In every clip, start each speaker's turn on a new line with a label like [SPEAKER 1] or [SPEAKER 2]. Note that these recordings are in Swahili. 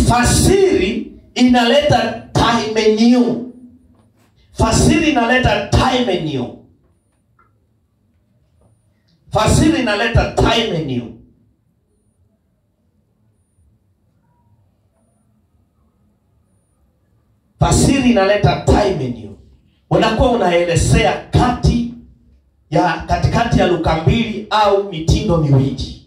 [SPEAKER 1] fasiri inaleta time new fasiri inaleta time new fasiri inaleta time new fasiri inaleta time new unakuwa unaelezea kati ya katikati ya luka mbili au mitindo miwili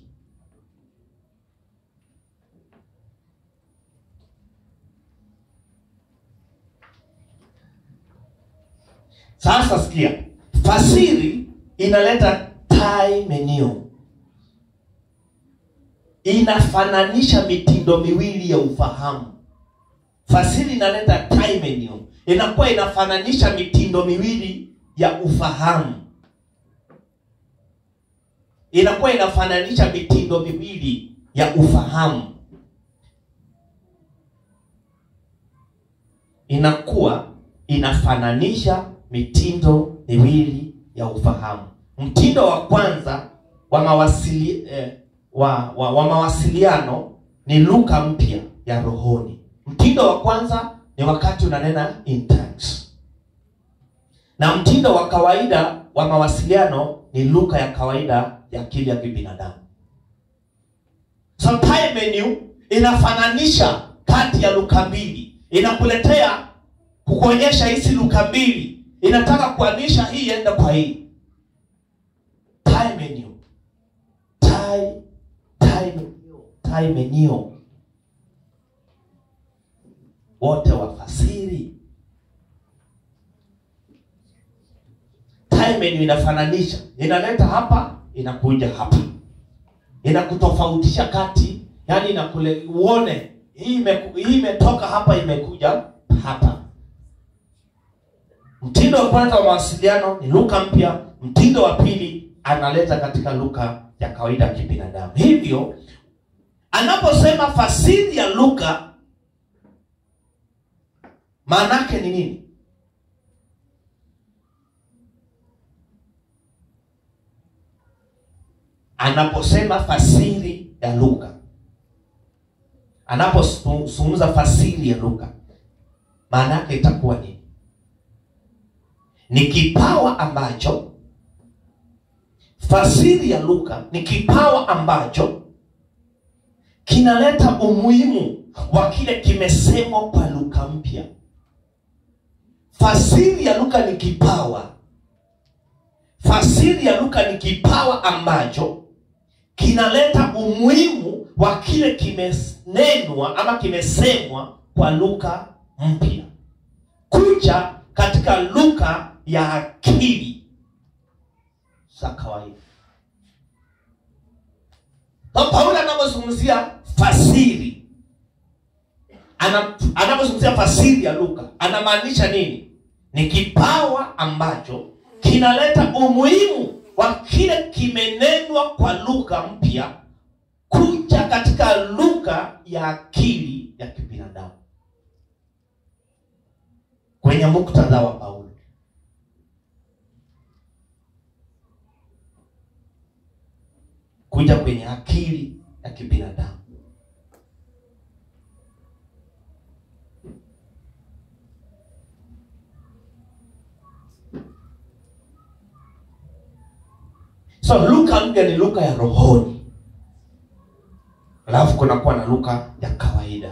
[SPEAKER 1] sasa sikia fasiri inaleta time new inafananisha mitindo miwili ya ufahamu fasiri inaleta time new inakuwa inafananisha mitindo miwili ya ufahamu inakuwa inafananisha mitindo miwili ya ufahamu inakuwa inafananisha mitindo miwili ya ufahamu mtindo wa kwanza wa mawasili, eh, wa, wa, wa mawasiliano ni lugha mpya ya rohoni mtindo wa kwanza ni wakati unanena in tongues na mtindo wa kawaida wa mawasiliano ni lugha ya kawaida ya akili ya kibinadamu so time menu inafananisha kati ya lugha mbili inakuletea kukuonyesha hizi lugha mbili inataka kuanisha hii enda kwa hii time menu time time menu time menu wote wafasiri time menu inafananisha inaleta hapa inakuja hapa inakutofautisha kati yani inakule uone hii imeku- hii imetoka hapa imekuja hapa mtindo wa kwanza wa mawasiliano ni lugha mpya mtindo wa pili analeta katika lugha ya kawaida ya kibinadamu hivyo anaposema fasiri ya lugha maana yake ni nini anaposema fasiri ya lugha anapozungumza fasiri ya lugha maana yake itakuwa nini ni kipawa ambacho fasiri ya lugha ni kipawa ambacho kinaleta umuhimu wa kile kimesemwa kwa lugha mpya fasiri ya lugha ni kipawa fasiri ya lugha ni kipawa ambacho kinaleta umuhimu wa kile kimenenwa ama kimesemwa kwa lugha mpya kuja katika lugha ya akili za kawaida so paulo anapozungumzia fasiri ana- anapozungumzia fasiri ya lugha anamaanisha nini ni kipawa ambacho kinaleta umuhimu wa kile kimenenwa kwa lugha mpya kuja katika lugha ya akili ya kibinadamu kwenye muktadha wa paulo kuja kwenye akili ya kibinadamu so lugha mpya ni lugha ya rohoni alafu kunakuwa na lugha ya kawaida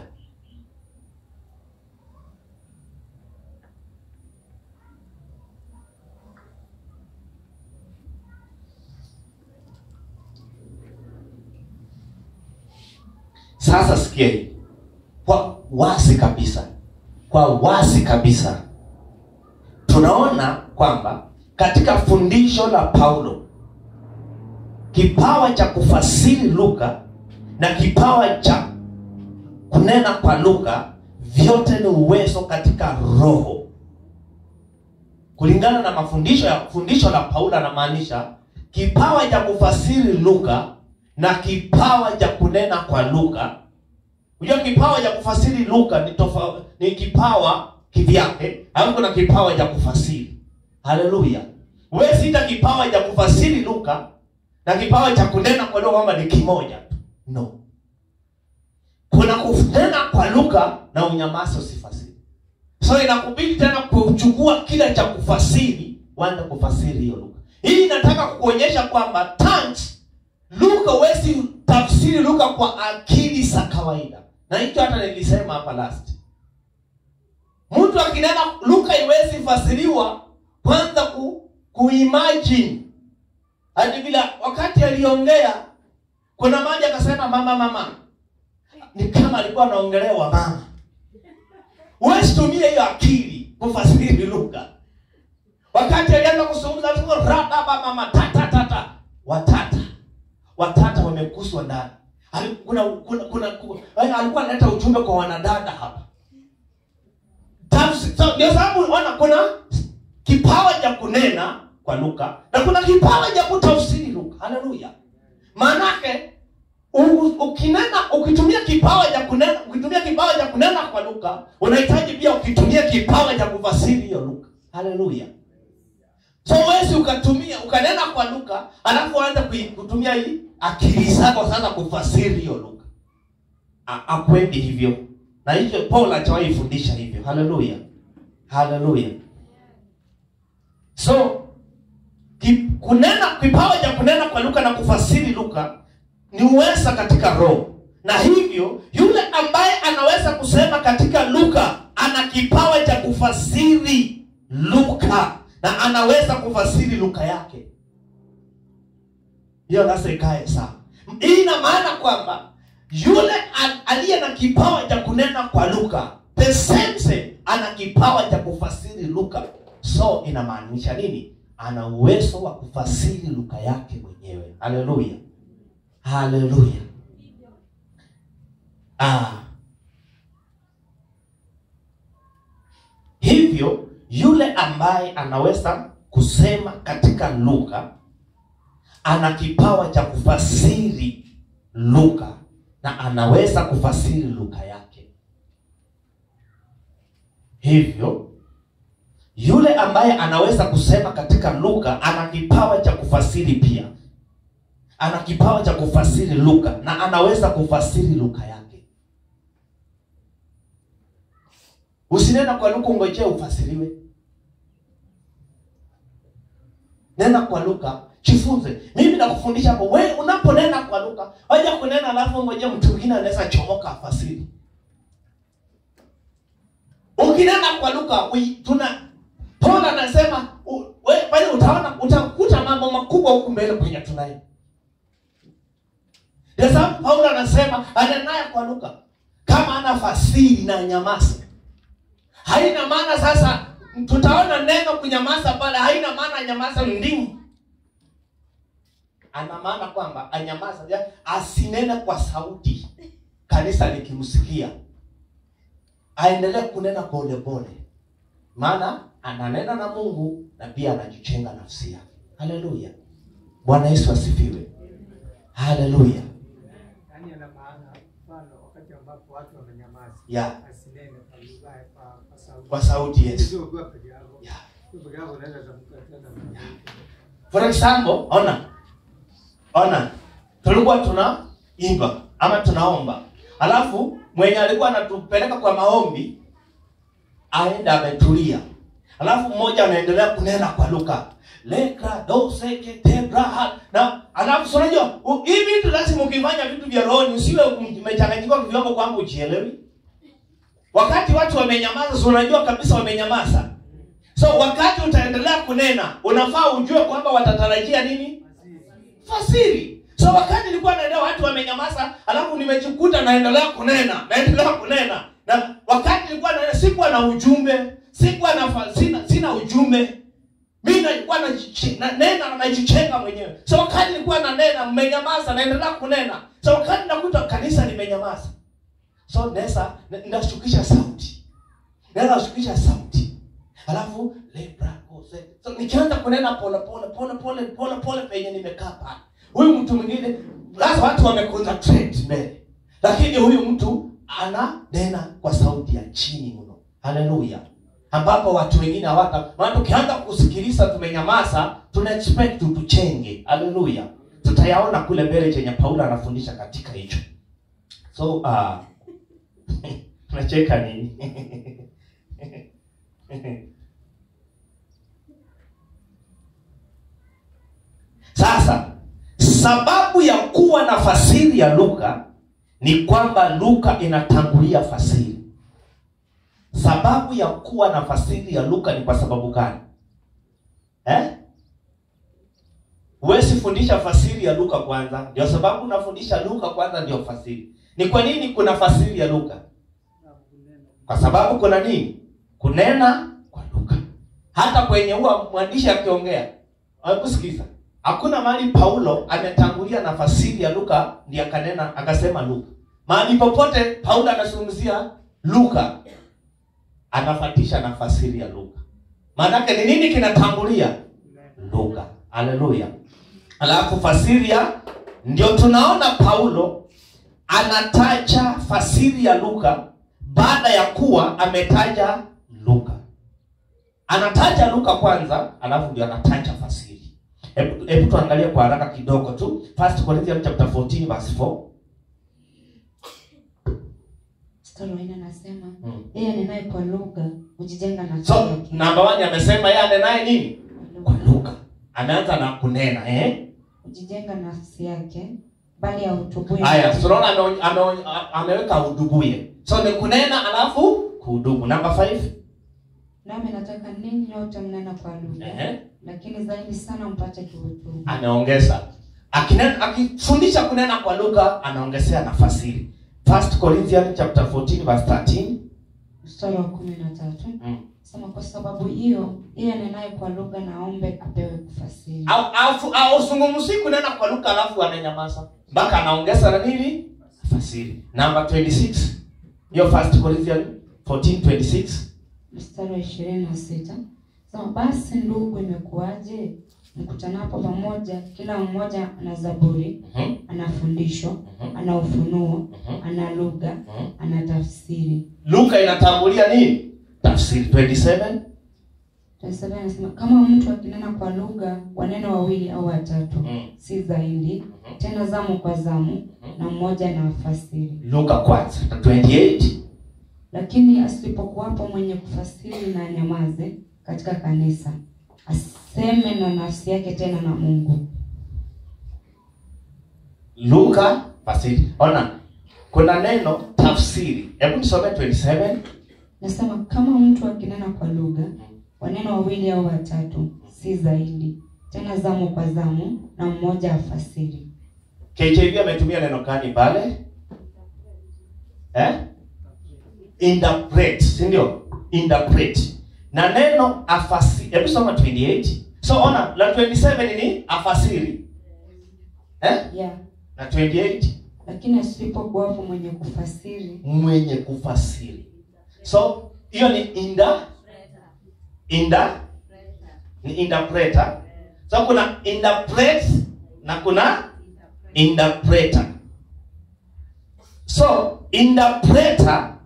[SPEAKER 1] sasa sikia hii kwa wazi kabisa kwa wazi kabisa tunaona kwamba katika fundisho la paulo kipawa cha kufasiri lugha na kipawa cha kunena kwa lugha vyote ni uwezo katika roho kulingana na mafundisho ya fundisho la paulo anamaanisha kipawa cha kufasiri lugha na kipawa cha kunena kwa lugha unajua kipawa cha kufasiri lugha ni tofa, ni kipawa kivyake alafu kuna kipawa cha kufasiri haleluya huwezi ita kipawa cha kufasiri lugha na kipawa cha kunena kwa lugha kwamba ni kimoja tu no kuna kunena kwa lugha na unyamazi usifasiri so inakubidi tena kuchukua kile cha kufasiri uanze kufasiri hiyo lugha hii inataka kukuonyesha kwamba tongues lugha huwezi tafsiri lugha kwa akili za kawaida na hicho hata nilisema hapa last mtu akinena lugha iwezi fasiriwa kwanza ku, kuimagine hadi bila wakati aliongea kuna maji akasema mama mama ni kama alikuwa anaongelewa mama huwezi tumia hiyo akili kufasiri lugha wakati alianza kuzungumza alisema radaba mama tata tata watata watata wamekuswa ndani Ali- kuna kuna kuna ku- eh, alikuwa analeta ujumbe kwa wanadada hapa Tafsi- so, ndio sababu unaona kuna kipawa cha kunena kwa lugha na kuna kipawa cha kutafsiri lugha haleluya maanake u- ukinena ukitumia kipawa cha kunena ukitumia kipawa cha kunena kwa lugha unahitaji pia ukitumia kipawa cha kufasiri hiyo lugha haleluya so huwezi ukatumia ukanena kwa lugha alafu uanze kui- kutumia hii akili zako sasa kufasiri hiyo lugha A- akwendi hivyo na hivyo paul achawahi fundisha hivyo haleluya haleluya so ki, kunena kipawa cha kunena kwa lugha na kufasiri lugha ni uweza katika roho na hivyo yule ambaye anaweza kusema katika lugha ana kipawa cha kufasiri lugha na anaweza kufasiri lugha yake hiyo sasa ikae sawa hii ina maana kwamba yule a- aliye na kipawa cha kunena kwa lugha the same same ana kipawa cha kufasiri lugha so inamaanisha nini ana uwezo wa kufasiri lugha yake mwenyewe haleluya haleluya ah. hivyo yule ambaye anaweza kusema katika lugha ana kipawa cha kufasiri lugha na anaweza kufasiri lugha yake hivyo yule ambaye anaweza kusema katika lugha ana kipawa cha kufasiri pia ana kipawa cha kufasiri lugha na anaweza kufasiri lugha yake usinena kwa lugha ungojee ufasiriwe nena kwa lugha jifunze mimi nakufundisha hapo we unaponena kwa lugha waja kunena alafu ngoja mtu mwingine anaweza chomoka afasiri ukinena kwa lugha ui- tuna Paul anasema u- we pale utaona utakuta mambo makubwa huku mbele kwenye tunaye ndio sababu Paulo anasema anenaye kwa lugha kama ana fasiri na nyamaza haina maana sasa tutaona neno kunyamaza pale haina maana nyamaza ndimu ana maana kwamba anyamaza ya- asinene kwa sauti kanisa likimsikia aendelee kunena pole pole maana ananena na mungu na pia anajichenga nafsi yake haleluya bwana yesu asifiwe haleluya
[SPEAKER 2] Yaani ana maana mfano wakati ambapo watu wamenyamaza.
[SPEAKER 1] Yeah.
[SPEAKER 2] Asinene kwa lugha kwa kwa sauti.
[SPEAKER 1] kwa sauti yesu
[SPEAKER 2] Sio ukiwa peke yako.
[SPEAKER 1] yeah.
[SPEAKER 2] Ukiwa peke yako unaweza tamka tena.
[SPEAKER 1] for example ona ona tulikuwa tunaimba ama tunaomba alafu mwenye alikuwa anatupeleka kwa maombi aenda ametulia alafu mmoja anaendelea kunena kwa lugha lekra doseketebraha na alafu si unajua u- hii vitu lazima ukifanya vitu vya rohoni usiwe umechanganyikiwa kiwango kwamba ujielewi wakati watu wamenyamaza si unajua kabisa wamenyamaza so wakati utaendelea kunena unafaa ujue kwamba watatarajia nini fasiri so wakati nilikuwa naendea watu wamenyamaza alafu nimejikuta naendelea kunena naendelea kunena na wakati nilikuwa naenda sikuwa na ujumbe sikuwa na fa- sina, sina ujumbe mi nilikuwa najiche- na- nena na najichenga mwenyewe so wakati nilikuwa nanena mmenyamaza naendelea kunena so wakati nakuta kanisa limenyamaza so naweza ndashukisha sauti naweza shukisha sauti alafu lebra kose so nikianza kunena pole pole pole pole pole pole penye nimekaa pale huyu mtu mwingine sasa watu wameconcentrate mbele lakini huyu mtu ananena kwa sauti ya chini mno haleluya ambapo watu wengine hawata maana tukianza kusikiliza tumenyamaza tuna expect tuchenge haleluya tutayaona kule mbele chenye paulo anafundisha katika hicho so uh, unacheka nini sasa sababu ya kuwa na fasiri ya luka ni kwamba luka inatangulia fasiri sababu ya kuwa na fasiri ya luka ni kwa sababu gani eh? huwezi fundisha fasiri ya luka kwanza ndio sababu unafundisha luka kwanza ndio fasiri ni kwa nini kuna fasiri ya luka kwa sababu kuna nini kunena kwa luka hata kwenye huwa mwandishi akiongea kusikiza hakuna mahali paulo ametangulia na fasiri ya luka ndiye akanena akasema luka mahali popote paulo anazungumzia luka anafatisha na fasiri ya luka maanake ni nini kinatangulia luka haleluya alafu fasiri ya ndio tunaona paulo anataja fasiri ya luka baada ya kuwa ametaja luka anataja luka kwanza alafu ndio anataja fasiri hebu hebu tuangalie kwa haraka kidogo tu first corinthians chapter 14 verse 4
[SPEAKER 3] mstari wa nne anasema
[SPEAKER 1] Mm.
[SPEAKER 3] yeye anenaye kwa lugha hujijenga na
[SPEAKER 1] so namba 1 amesema yeye anenaye nini kwa
[SPEAKER 3] lugha
[SPEAKER 1] lugha ameanza na kunena eh
[SPEAKER 3] hujijenga nafsi yake bali ahutubuye
[SPEAKER 1] haya tunaona ame, ame, ameweka hudubuye so ni kunena alafu kuhudubu namba 5
[SPEAKER 3] nami nataka ninyi nyote mnena kwa lugha
[SPEAKER 1] Ehe.
[SPEAKER 3] lakini zaidi sana mpate kuhutubu
[SPEAKER 1] anaongeza Akinen- akifundisha kunena kwa lugha anaongezea nafasiri first corinthians chapter 14 verse 13
[SPEAKER 3] mstari wa kumi na tatu
[SPEAKER 1] mm.
[SPEAKER 3] sema kwa sababu hiyo yeye anenaye kwa lugha naombe apewe kufasiri
[SPEAKER 1] au au au zungumzi kunena kwa lugha alafu ananyamaza mpaka anaongeza na nini nafasiri namba 26 hiyo first corinthians 14 26
[SPEAKER 3] mstari wa ishirini na sita sema basi ndugu imekuwaje mkutanapo pamoja kila mmoja ana zaburi
[SPEAKER 1] Mhm,
[SPEAKER 3] ana fundisho
[SPEAKER 1] mhm,
[SPEAKER 3] ana ufunuo
[SPEAKER 1] mhm,
[SPEAKER 3] ana lugha
[SPEAKER 1] mhm.
[SPEAKER 3] ana tafsiri
[SPEAKER 1] Luka inatangulia nini? Tafsiri 27.
[SPEAKER 3] Tafsiri anasema kama mtu akinena kwa lugha wanene wawili au watatu
[SPEAKER 1] Mm.
[SPEAKER 3] si zaidi tena zamu kwa zamu na mmoja na fasiri
[SPEAKER 1] Luka kwanza 28.
[SPEAKER 3] lakini asipokuwapo mwenye kufasiri na nyamaze katika kanisa aseme na nafsi yake tena na mungu
[SPEAKER 1] Luka fasiri. Ona. Kuna neno tafsiri. Hebu nisome 27.
[SPEAKER 3] nasema kama mtu akinena kwa lugha waneno wawili au watatu si zaidi tena zamu kwa zamu na mmoja afasiri
[SPEAKER 1] KJV ametumia neno gani pale? Eh? Interpret, si ndio? Interpret. Na neno afasiri. Hebu soma 28. So ona, la 27 ni afasiri. Eh?
[SPEAKER 3] yeah.
[SPEAKER 1] Na 28
[SPEAKER 3] lakini asipokuwapo mwenye kufasiri
[SPEAKER 1] mwenye kufasiri so hiyo ni inda inda ni interpreter so kuna interpret na kuna interpreter so interpreter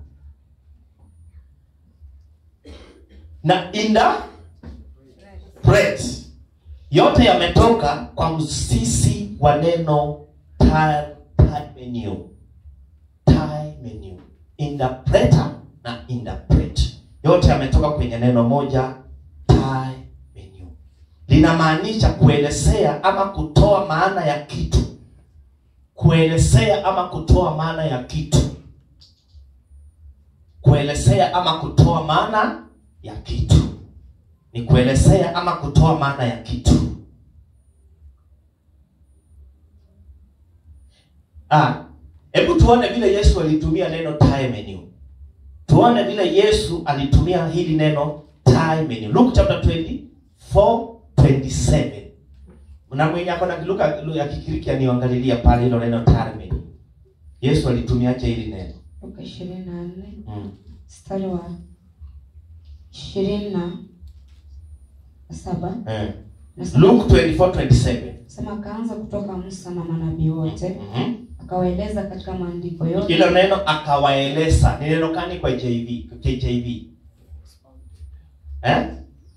[SPEAKER 1] na interpret yote yametoka kwa msisi wa neno time menu time menu interpreter na interpret yote yametoka kwenye neno moja time menu linamaanisha kuelezea ama kutoa maana ya kitu kuelezea ama kutoa maana ya kitu kuelezea ama kutoa maana ya kitu ni kuelezea ama kutoa maana ya kitu ah hebu tuone vile yesu alitumia neno time menu tuone vile yesu alitumia hili neno time menu luke chapter 24 27 na mwenye ako na luka ya kikiriki aniangalilia pale hilo neno time menu yesu alitumiaje hili neno
[SPEAKER 3] luka ishirini na nne
[SPEAKER 1] mm.
[SPEAKER 3] mstari wa ishirini na saba
[SPEAKER 1] eh.
[SPEAKER 3] nasema
[SPEAKER 1] luke 24 27
[SPEAKER 3] sema akaanza kutoka musa na manabii wote
[SPEAKER 1] Mhm.
[SPEAKER 3] akawaeleza katika maandiko yote
[SPEAKER 1] hilo neno akawaeleza ni neno gani kwa JV, KJV eh?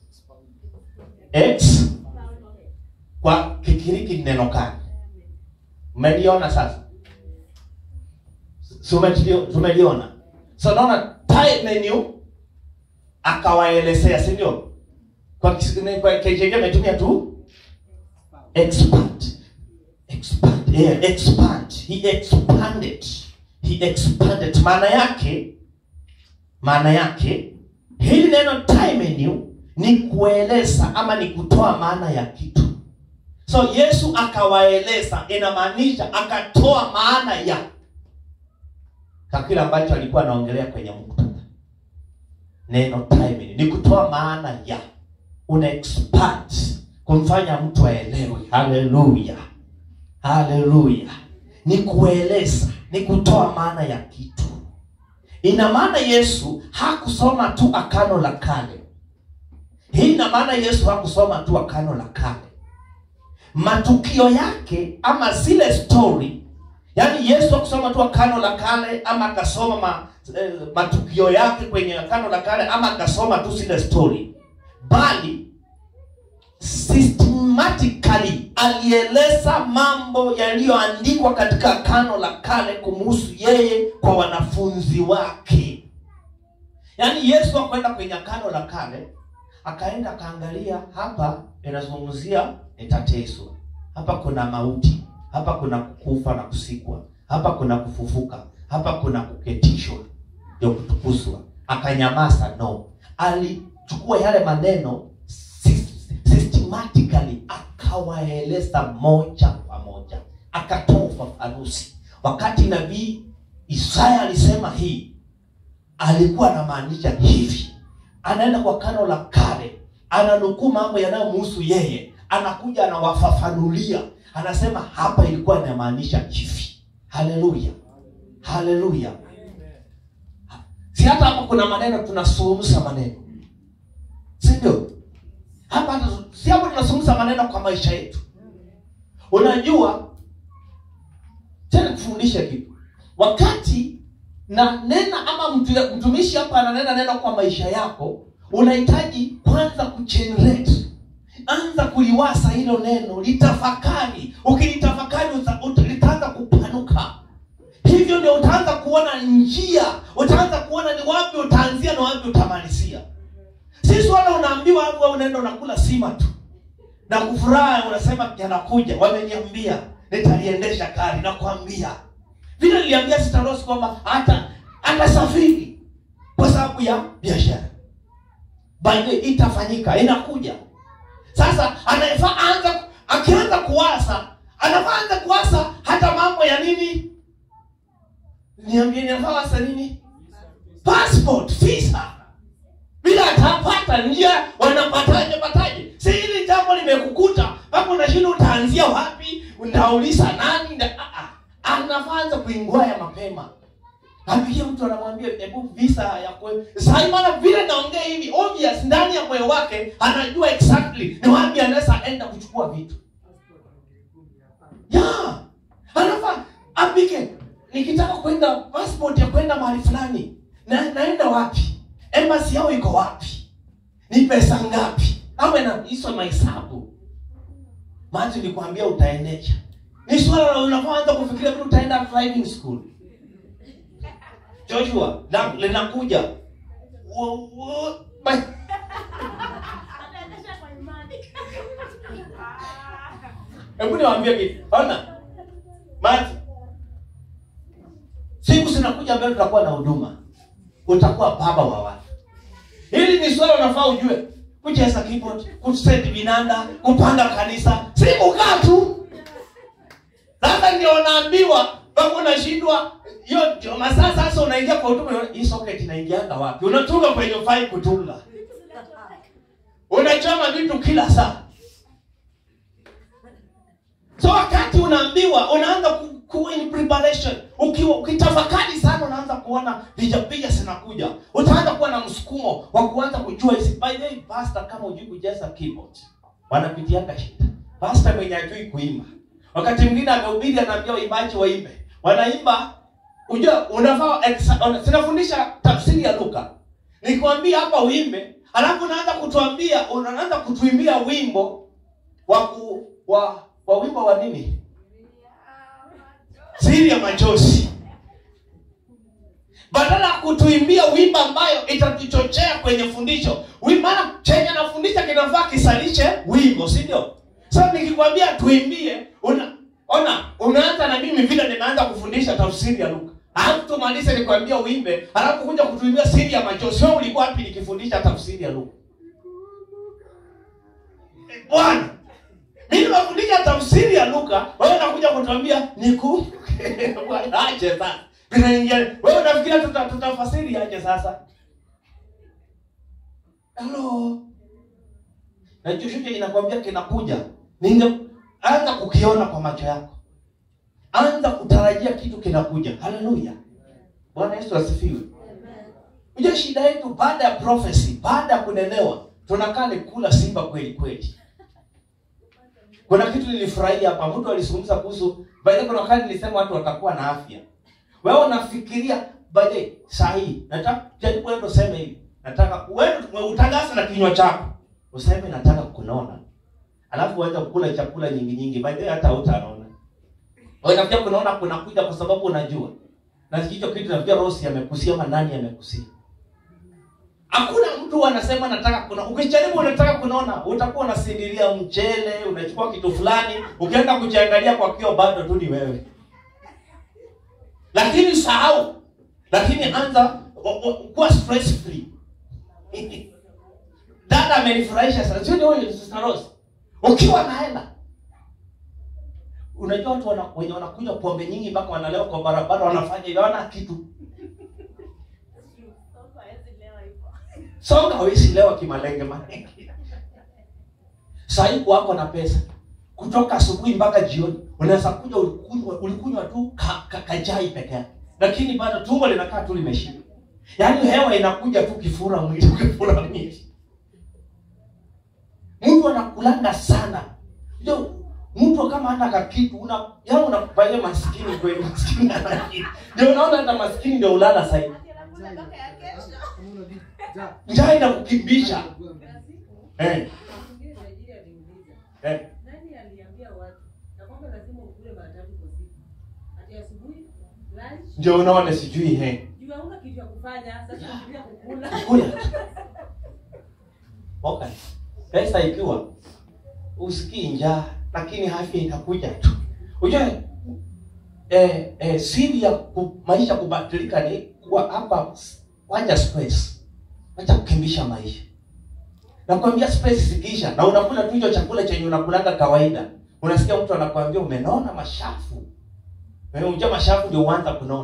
[SPEAKER 1] X kwa kikiriki ni neno gani mmeliona sasa Si umelio- tumeliona so naona time menu akawaelezea si ndio kwa kis- kwa KJV ametumia tu expand expand yeah, expand he expanded he expanded maana yake maana yake hili neno time menu ni kueleza ama ni kutoa maana ya kitu so yesu akawaeleza inamaanisha akatoa maana ya kwa kile ambacho alikuwa anaongelea kwenye muktadha neno timing ni kutoa maana ya una expand kumfanya mtu aelewe haleluya haleluya ni kueleza ni kutoa maana ya kitu ina maana yesu hakusoma tu akano la kale hii ina maana yesu hakusoma tu akano la kale matukio yake ama zile story yaani yesu akusoma tu akano la kale ama akasoma ma, eh, matukio yake kwenye akano la kale ama akasoma tu zile story bali systematically alieleza mambo yaliyoandikwa katika akano la kale kumuhusu yeye kwa wanafunzi wake yaani yesu akwenda kwenye akano la kale akaenda akaangalia hapa inazungumzia nitateswa hapa kuna mauti hapa kuna kufa na kusikwa hapa kuna kufufuka hapa kuna kuketishwa ndio kutukuzwa akanyamaza no alichukua yale maneno sys- systematically akawaeleza moja kwa moja akatoa ufafanuzi wakati nabii isaya alisema hii alikuwa anamaanisha hivi anaenda kwa kano la kale ananukuu mambo yanayomhusu yeye anakuja anawafafanulia anasema hapa ilikuwa inamaanisha hivi haleluya haleluya si hata hapa kuna maneno tunazungumza maneno si ndio hapa hata- si hapa tunazungumza maneno kwa maisha yetu unajua tena kufundisha kitu wakati na nena ama mtu, mtumishi hapa ananena neno kwa maisha yako unahitaji kwanza kugenerate anza kuliwasa hilo neno litafakari ukilitafakari uta- uta- litaanza kupanuka hivyo ndio utaanza kuona njia utaanza kuona ni wapi utaanzia na wapi utamalizia si swala unaambiwa hapo wewe unaenda unakula sima tu na kufuraha unasema yanakuja wameniambia nitaliendesha gari nakwambia vile niliambia sitarosi kwamba hata atasafiri kwa sababu ya biashara by the way, itafanyika inakuja sasa anafaa anza akianza kuwasa anafaa anza kuwasa hata mambo ya nini niambie ninafaa wasa nini passport visa bila atapata njia wanapataje pataje si hili jambo limekukuta mpaka unashinda utaanzia wapi unauliza nani nda, ah, ah. anafanza kuingwaya mapema apigia mtu anamwambia hebu visa ya kwe sai maana vile naongea hivi obvious ndani ya moyo wake anajua exactly ni wapi anaweza enda kuchukua vitu ya anafaa apike nikitaka kwenda passport ya kwenda mahali fulani na naenda wapi embassy yao iko wapi ni pesa ngapi awe na hizo mahesabu maji nilikwambia utaendesha ni swala la unapoanza kufikiria vile utaenda driving school joshua na- linakuja Wo- wo- ba- hebu niwaambie kitu ona maji siku zinakuja mbele tutakuwa na huduma utakuwa baba wa watu hili ni swala unafaa ujue kucheza keyboard kuseti vinanda kupanga kanisa si kukaa tu sasa ndio unaambiwa mpaka unashindwa hiyo ndio masaa sasa unaingia kwa huduma unaona, hii socket inaingianga wapi unatunga kwenye fai kutunga unachoma vitu kila saa so wakati unaambiwa unaanza ku, ku in preparation ukiwa ukitafakari sana unaanza kuona vijapija zinakuja utaanza kuwa na msukumo wa kuanza kujua hizi by the way pastor kama hujui kujaza keyboard wanapitianga shida pastor mwenye ajui kuimba wakati mwingine amehubiri anaambia waimbaji waimbe wanaimba unajua unafaa exa- una- sinafundisha tafsiri ya luka nikwambia hapa uimbe alafu unaanza kutuambia unaanza kutuimbia wimbo wa ku, wa wa wimbo wa nini siri ya machozi badala ya kutuimbia wimbo ambayo itatuchochea kwenye fundisho Wi- maana chenye nafundisha kinafaa kisalishe wimbo si ndio sasa nikikwambia tuimbie una ona unaanza na mimi vile nimeanza kufundisha tafsiri ya luka alafu tumalize nikwambia uimbe alafu kuja kutuimbia siri ya machozi wewe ulikuwa wapi nikifundisha tafsiri ya luka Eh, bwana mimi nimefundisha tafsiri ya luka wewe unakuja kutuambia niku Bwana, aje sasa tunaingia wewe unafikiria tuta, tutafasiri aje sasa halo na chochote inakwambia kinakuja ninge anza kukiona kwa macho yako anza kutarajia kitu kinakuja haleluya bwana yesu asifiwe unajua shida yetu baada ya prophecy baada ya kunelewa tunakaa ni kula simba kweli kweli kuna kitu nilifurahia hapa mtu alizungumza kuhusu baadaye kuna wakati nilisema watu watakuwa na afya wewe unafikiria baadaye saa hii nataka jaribu wewe useme hivi nataka wewe utangaze na kinywa chako useme nataka kunona alafu uanze kukula chakula nyingi nyingi baadaye hata hutaona wewe unafikiria kunaona kunakuja kwa sababu unajua na hicho kitu nafikiria rosi amekusia ama nani amekusia hakuna mtu anasema nataka kuna ukijaribu unataka kunaona utakuwa unasindilia mchele unachukua kitu fulani ukienda kujiangalia kwa kio bado tu ni wewe lakini sahau lakini anza o- o- kuwa stress free dada amenifurahisha sana sio ni huyu sister Rose ukiwa na hela unajua watu wana, wenye wanakunywa pombe nyingi mpaka wanalewa kwa barabara wanafanya hivyo hawana kitu songa hawezi lewa kimalenge malenge sahii wako na pesa kutoka asubuhi mpaka jioni unaweza kuja ulikunywa, ulikunywa tu ka, ka, kajai peke yake lakini bado tumbo linakaa tu limeshiba yaani hewa inakuja tu kifura mwili kifura mwili mtu anakulanga sana ndio mtu kama hana kakitu una yaani unakufanyia maskini kweli maskini ana kitu ndio unaona hata maskini ndio ulala sahii njaa inakukimbisha eh, eh.
[SPEAKER 4] Nani aliambia watu na kwamba lazima ukule mara tatu kwa siku? Ati asubuhi, lunch,
[SPEAKER 1] ndio unaona sijui he
[SPEAKER 4] juu hauna kitu ya kufanya, sasa unafikiria kukula.
[SPEAKER 1] kula okay. pesa ikiwa usikii njaa lakini afya itakuja tu ujue eh, eh, siri ya ku, maisha kubadilika ni kuwa hapa wacha space wacha kukimbisha maisha nakwambia space zikiisha na unakula tu hicho chakula chenye unakulanga kawaida unasikia mtu anakwambia umenona mashafu Eh, unajua mashafu ndio uanza kunona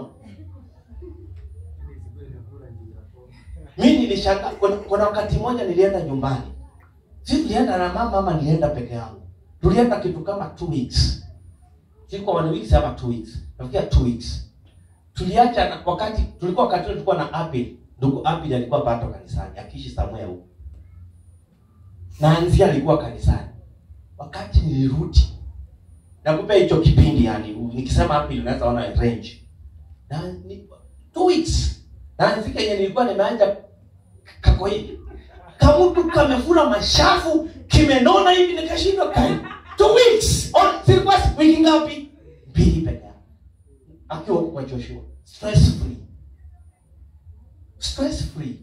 [SPEAKER 1] mi nilishangaa kuna, kuna wakati mmoja nilienda nyumbani si tulienda na mama ama nilienda peke yangu tulienda kitu kama two weeks siko one weeks ama two weeks nafikia two weeks tuliacha na, wakati tulikuwa wakati ule tulikuwa na Apil ndugu Apil alikuwa bado kanisani akiishi somewhere huko na Anzia alikuwa kanisani wakati nilirudi nakupa hicho kipindi yani nikisema Apil unaweza ona range na ni, two weeks na nifika yenye nilikuwa nimeanja kako hivi kamutu kamefura mashafu kimenona hivi nikashindwa kai two weeks on zilikuwa wiki ngapi mbili peke yake akiwa huko kwa Joshua stress free stress free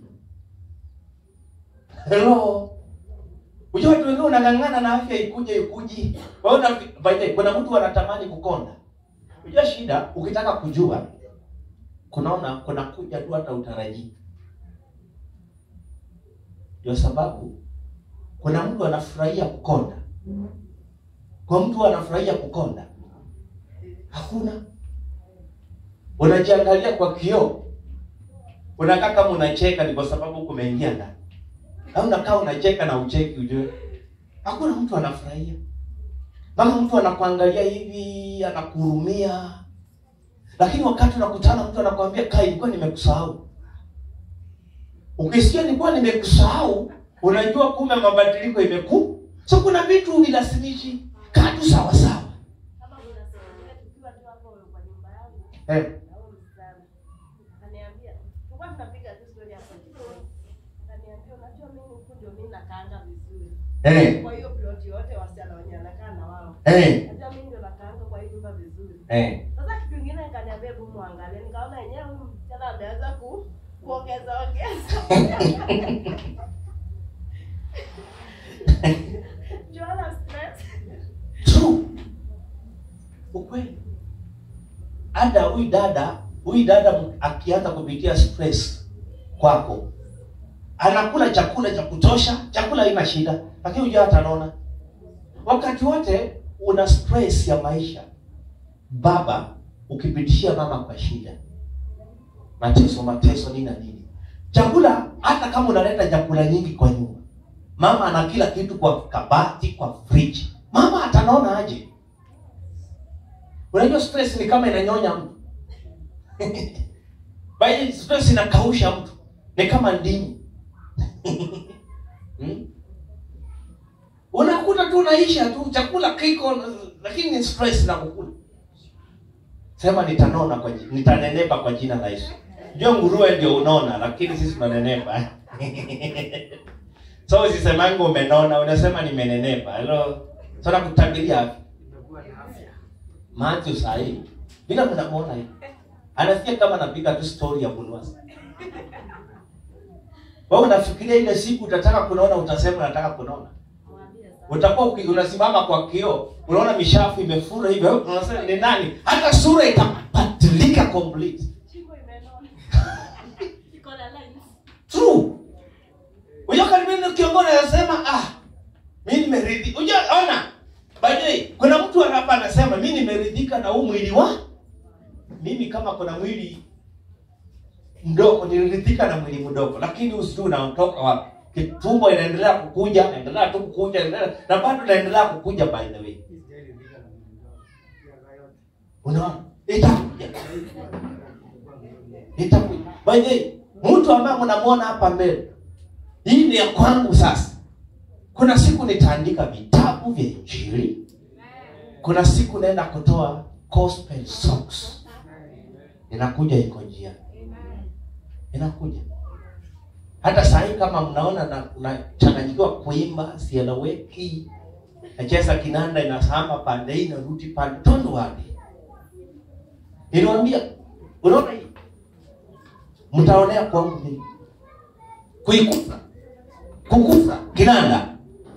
[SPEAKER 1] hello Unajua watu wengine unang'ang'ana na afya ikuje ikuji. Wewe una by the way, kuna mtu anatamani kukonda. Unajua shida ukitaka kujua kunaona kuna kuja tu hata utarajii. Ndio sababu kuna mtu anafurahia kukonda. Kwa mtu anafurahia kukonda, hakuna. Unajiangalia kwa kioo, unakaa kama unacheka, ni kwa sababu kumeingia ndani, au unakaa unacheka na ucheki, ujue hakuna mtu anafurahia. Mpaka mtu anakuangalia hivi, anakuhurumia, lakini wakati unakutana mtu anakwambia kai, nilikuwa nimekusahau. Ukisikia nilikuwa nimekusahau, unajua kumbe mabadiliko imeku. So kuna vitu vilazimishi, kaa tu sawa sawa.
[SPEAKER 4] Kama unasikia tukiwa tu hapo kwa nyumba yangu,
[SPEAKER 1] Eh,
[SPEAKER 4] na huyu msichana akaniambia, tulikuwa tunapiga tu story hapo jikoni. Akaniambia, unajua mimi huku ndio mimi nakaanga vizuri.
[SPEAKER 1] eh,
[SPEAKER 4] Kwa hiyo plot yote wasichana wenye anakaa na wao.
[SPEAKER 1] eh,
[SPEAKER 4] Unajua mimi ndio nakaanga kwa hii nyumba vizuri.
[SPEAKER 1] eh.
[SPEAKER 4] Sasa kitu kingine nikaniambia hebu muangalie, nikaona yenyewe huyu msichana ameanza ku kuongeza ongeza. Joanna stress.
[SPEAKER 1] True. Ukweli. Hata huyu dada, huyu dada akianza kupitia stress kwako, anakula chakula cha kutosha, chakula haina shida, lakini hujua hata anaona wakati wote una stress ya maisha. Baba ukipitishia mama kwa shida, mateso mateso, nini na nini, chakula hata kama unaleta chakula nyingi kwa nyumba, mama ana kila kitu kwa kabati, kwa fridge, mama atanaona aje? Unajua stress ni kama inanyonya mtu By stress inakausha mtu, ni kama ndimi hmm? Unakuta tu unaisha tu, chakula kiko, lakini ni stress na kukula. Sema nitanona kwa ji- nitanenepa kwa jina la Yesu. Jua nguruwe ndio unona, lakini sisi tunanenepa. so usisemange umenona, unasema nimenenepa. Hilo sasa kutabiria afya.
[SPEAKER 2] Utakuwa na afya.
[SPEAKER 1] Matthew sahi bila mnamuona hivi. Anasikia kama anapiga tu story ya Bulwas. Wewe unafikiria ile siku utataka kunaona utasema nataka kunaona. Utakuwa uki- unasimama kwa kioo, unaona mishafu imefura hivyo, unasema ni nani? Hata sura itabadilika complete.
[SPEAKER 4] Shingo imenona. Iko na lines.
[SPEAKER 1] True. Unajua kama mimi kiongozi anasema ah mimi nimeridhika. Unajua ona. By the way, kuna mtu hapa anasema mimi nimeridhika na huu mwili wa mimi kama kuna mwili mdogo niliridhika na mwili mdogo lakini usijui unaotoka wapi. Kitumbo inaendelea kukuja, inaendelea tu kukuja, inaendelea na bado inaendelea kukuja by the way.
[SPEAKER 2] Hii sijaridhika na mwili wangu. Miaka yote.
[SPEAKER 1] Unaona? Itakuja.
[SPEAKER 2] Kukua milioni.
[SPEAKER 1] Itakuja. By the way, mtu ambaye mnamuona hapa mbele, hii ni ya kwangu sasa. Kuna siku nitaandika vitabu vya Injili. Kuna siku naenda kutoa gospel songs. Inakuja iko njia. Inakuja. Hata saa hii kama mnaona na nachanganyikiwa kuimba, sieleweki. Nacheza kinanda inasamba pande hii narudi pande don't worry. Niliwaambia, unaona hii? Mtaonea kwangu mimi. Kuikufa. Kukufa kinanda.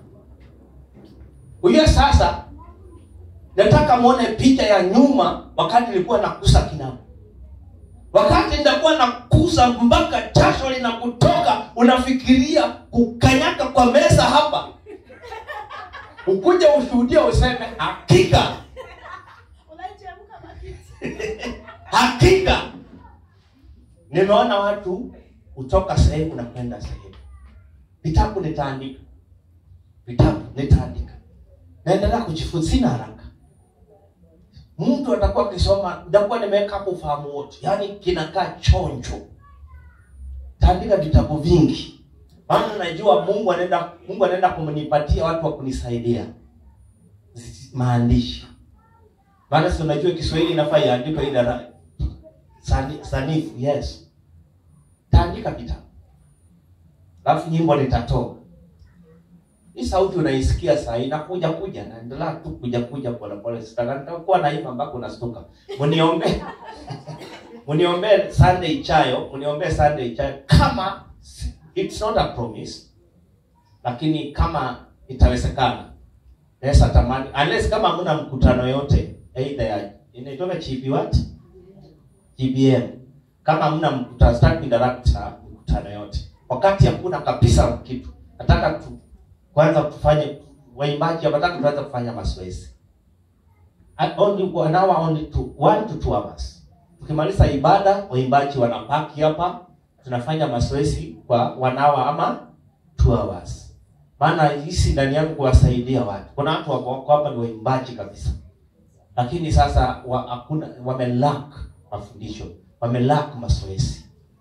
[SPEAKER 1] Huyo sasa nataka muone picha ya nyuma wakati nilikuwa nakusa kinanda. Wakati nitakuwa nakusa mpaka jasho linakutoka, unafikiria kukanyaka kwa meza hapa, ukuja ushuhudia useme hakika
[SPEAKER 4] Unaichemka makiti.
[SPEAKER 1] hakika nimeona watu kutoka sehemu na kwenda sehemu. Vitabu nitaandika, vitabu nitaandika, naendelea kujifunza, sina haraka. Mtu atakuwa akisoma, nitakuwa nimeweka hapo ufahamu wote, yaani kinakaa chonjo. Taandika vitabu vingi, maana najua Mungu anaenda Mungu anaenda kumnipatia watu wa kunisaidia Zi- maandishi maana si unajua Kiswahili inafaa iandikwe ile ra- sani, sanifu yes. Taandika vitabu, alafu nyimbo nitatoa. Hii sauti unaisikia saa hii inakuja kuja, naendelea tu kuja kuja pole pole, sitaka nitakuwa naimba mpaka unastuka. Mniombe mniombe Sunday ichayo, mniombe Sunday ichayo kama it's not a promise, lakini kama itawezekana Naweza tamani unless kama hamna mkutano yote either ya inaitwa GP what? GBM. Kama hamna mkutano start director mkutano yote. Wakati hakuna kabisa kitu. Nataka tu kwanza tufanye waimbaji wanataka tuanze kufanya mazoezi. At Only one hour only two, one to two hours. Tukimaliza ibada waimbaji wanapaki hapa tunafanya mazoezi kwa one hour ama two hours maana hisi ndani yangu kuwasaidia watu. Kuna watu wako wako hapa ni waimbaji kabisa, lakini sasa wa, hakuna wamelack mafundisho, wamelack mazoezi.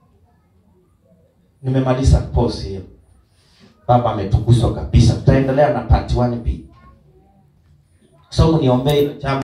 [SPEAKER 1] Nimemaliza pause hiyo. Baba ametukuzwa kabisa. Tutaendelea na part 1B. So mniombee jambo